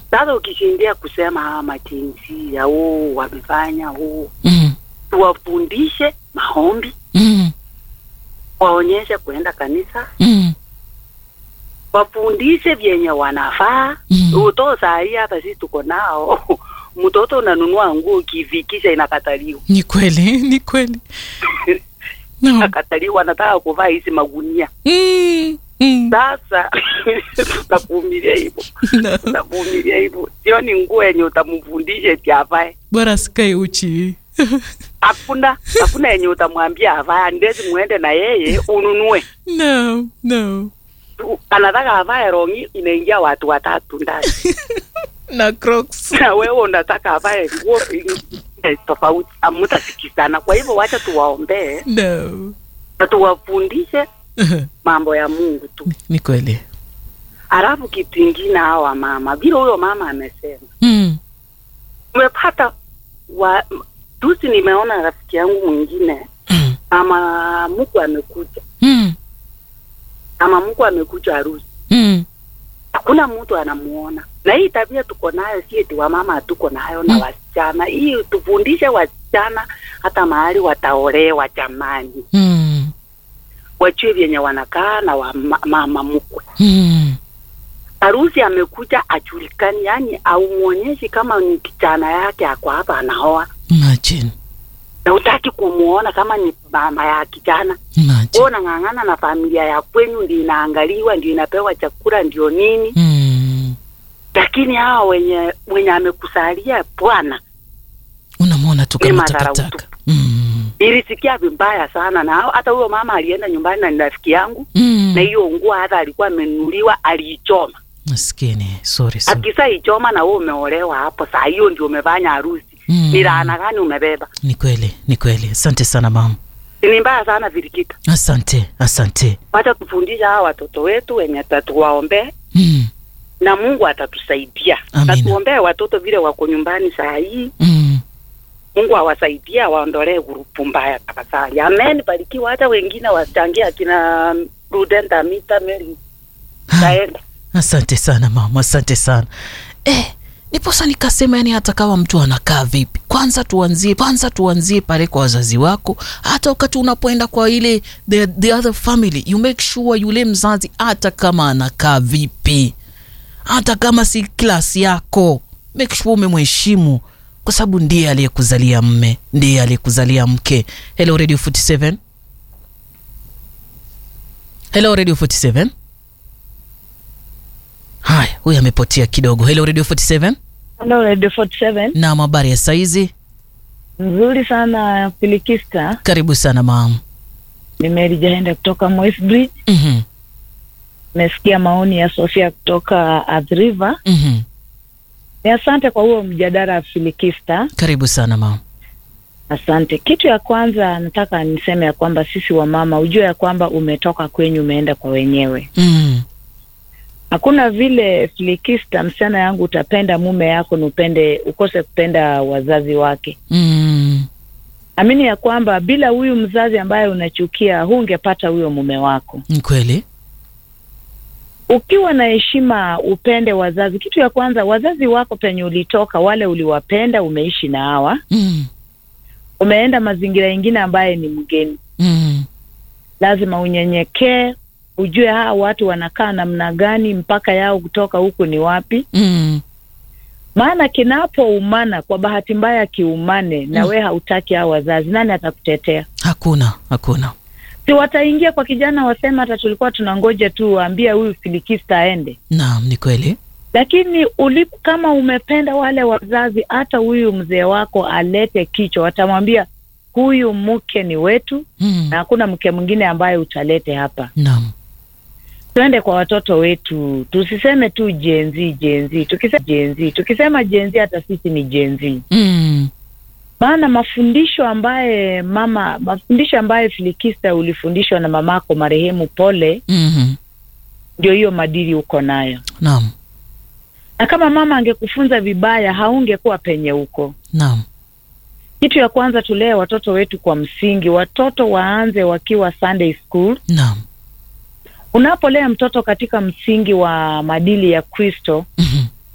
Sasa ukishindia kusema hawa majinsia huu wamefanya huu, Mm. tuwafundishe maombi, Mm. waonyeshe kuenda kanisa, Mm. wafundishe vyenye wanafaa. Mm. Uto sahii hata sisi tuko nao mtoto unanunua nguo ukifikisha inakataliwa, Ni kweli, ni kweli. No. inakataliwa, nataka kuvaa hizi magunia. Mm. Mm. Sasa tutavumilia hivyo, No. tutavumilia hivyo. Sio ni nguo yenye utamfundisha eti avae Bora sikae uchi. hakuna hakuna yenye utamwambia avae, ndezi muende na yeye ununue. No, no. Tu- Anataka avae rongi, inaingia watu watatu ndani Na Crocs. na wewe unataka avae nguo ingine tofauti, hamutasikizana. Kwa hivyo wacha tuwaombee No. na tuwafundishe mambo ya Mungu tu. Ni kweli. Alafu kitu ingine, hawa mama, vile huyo mama amesema, Mm. umepata wa juzi, nimeona rafiki yangu mwingine Mm. mama mkwe amekuja, Mm. mama mkwe amekuja harusi Mm. hakuna mtu anamuona. Na hii tabia tuko nayo, si eti wamama hatuko nayo na Mm. wasichana. Hii tufundishe wasichana hata mahali wataolewa, jamani, Mm. wajue vyenye wanakaa na wa ma, mama mkwe. Mm. Harusi amekuja ajulikani, yani aumwonyeshi kama ni kijana yake ako hapa anaoa, Imagine. na utaki kumuona kama ni mama ya kijana. Imagine. Wewe unang'ang'ana na familia ya kwenyu, ndio inaangaliwa, ndio inapewa chakula, ndio nini Mm. lakini hawa wenye wenye amekusalia bwana, Unamwona tu Ni kama madharau takataka. Mm. ilisikia vibaya sana, na hata huyo mama alienda nyumbani na ni rafiki yangu, Mm. na hiyo nguo hata alikuwa amenunuliwa aliichoma. Maskini. Sorry sana. Akisa ichoma na wewe umeolewa hapo, saa hiyo ndio umefanya harusi, Mm. ni laana gani umebeba? Ni kweli, ni kweli. Asante sana mama. Ni mbaya sana Virikita. Asante, asante. Wacha tufundisha hawa watoto wetu wenye tatuwaombee Mm. na Mungu atatusaidia. Amina. Na tuombee watoto vile wako nyumbani saa hii, Mm. Mungu awasaidia awaondolee gurupu mbaya tafadhali. Amen, barikiwa. Hata wengine wachangia akina Prudenta Mita Mary taenda Asante sana mama, asante sana eh, niposa nikasema, yani hata kama mtu anakaa vipi, kwanza tuanzie kwanza tuanzie pale kwa wazazi wako. Hata wakati unapoenda kwa ile the, the other family you make sure yule mzazi hata kama anakaa vipi, hata kama si klasi yako, make sure umemheshimu kwa sababu ndiye aliyekuzalia mme, ndiye aliyekuzalia mke. Hello Radio 47, hello Radio 47. Haya, huyu amepotea kidogo. Hello Radio 47. Hello, Radio 47. Na habari ya saizi? Nzuri sana Filikista. Karibu sana mam. Ni Mary Jahenda kutoka Moi's Bridge. Mhm. Nimesikia maoni ya Sofia kutoka Athi River. Mhm. Ni asante kwa huo mjadala Filikista. Karibu sana mam. Asante. Kitu ya kwanza nataka niseme ya kwamba sisi wamama, ujue ya kwamba umetoka kwenyu umeenda kwa wenyewe. Mm. Hakuna vile Filikista, msichana yangu, utapenda mume yako na upende ukose kupenda wazazi wake. Mm. Amini ya kwamba bila huyu mzazi ambaye unachukia, hungepata huyo mume wako. Ni kweli. ukiwa na heshima upende wazazi. Kitu ya kwanza, wazazi wako penye ulitoka, wale uliwapenda, umeishi na hawa, Mm. umeenda mazingira yengine ambaye ni mgeni, Mm. lazima unyenyekee, ujue hawa watu wanakaa namna gani, mpaka yao kutoka huku ni wapi. Mm. Maana kinapoumana, kwa bahati mbaya kiumane na Mm. we hautaki hao wazazi, nani atakutetea? Hakuna, hakuna. Si wataingia kwa kijana wasema, hata tulikuwa tunangoja tu waambia huyu filikista aende Naam, ni kweli. lakini ulipo kama umependa wale wazazi, hata huyu mzee wako alete kichwa, watamwambia huyu mke ni wetu Mm. na hakuna mke mwingine ambaye utalete hapa. Naam. Twende kwa watoto wetu, tusiseme tu jenzi jenzi. Tukisema jenzi, tukisema jenzi, hata sisi ni jenzi, Mm. maana mafundisho ambaye mama, mafundisho ambaye Filikista ulifundishwa na mamako marehemu Pole, Mhm. ndio hiyo madili uko nayo, Naam. na kama mama angekufunza vibaya, haungekuwa penye uko. Naam. Kitu ya kwanza tulee watoto wetu kwa msingi. Watoto waanze wakiwa Sunday school. Naam. Unapolea mtoto katika msingi wa maadili ya Kristo, Mhm.